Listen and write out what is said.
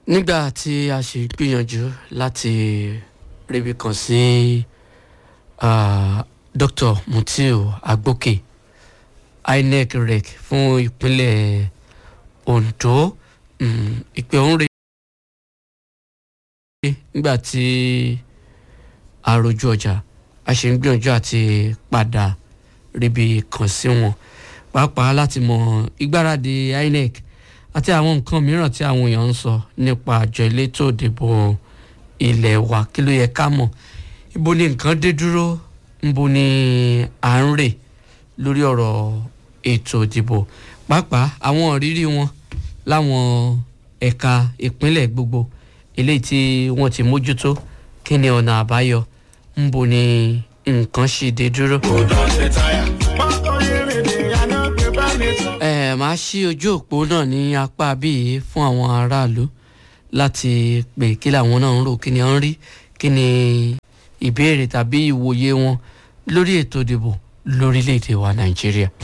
nígbà tí a ṣe gbìyànjú láti ríbi kan sí ah, dr mutiu agbókè inec rec fún ìpínlẹ̀ ondo mm, ìpè òun rè nígbà tí àròjù ọjà a ṣe ń gbìyànjú àti padà ríbi kan sí wọn pàápàá láti mọ ìgbáradì inec àti àwọn nǹkan mìíràn tí àwọn èèyàn ń sọ nípa àjọ elétò ìdìbò ilé wa kí ló yẹ ká mọ̀ ibo ni nǹkan dé dúró níbo ni à ń rè lórí ọ̀rọ̀ ètò ìdìbò pàápàá àwọn ìrírí wọn láwọn ẹ̀ka ìpínlẹ̀ gbogbo eléyìí tí wọ́n ti mójútó kí ni ọ̀nà àbáyọ níbo ni nǹkan ṣì dé dúró. ẹ máa ṣí ojú òpó náà ní apá bíi fún àwọn aráàlú láti pè kí làwọn náà ń rò kí ni wọ́n ń rí kí ni ìbéèrè tàbí ìwòye wọn lórí ètò ìdìbò lórílẹ̀‐èdè wa nàìjíríà.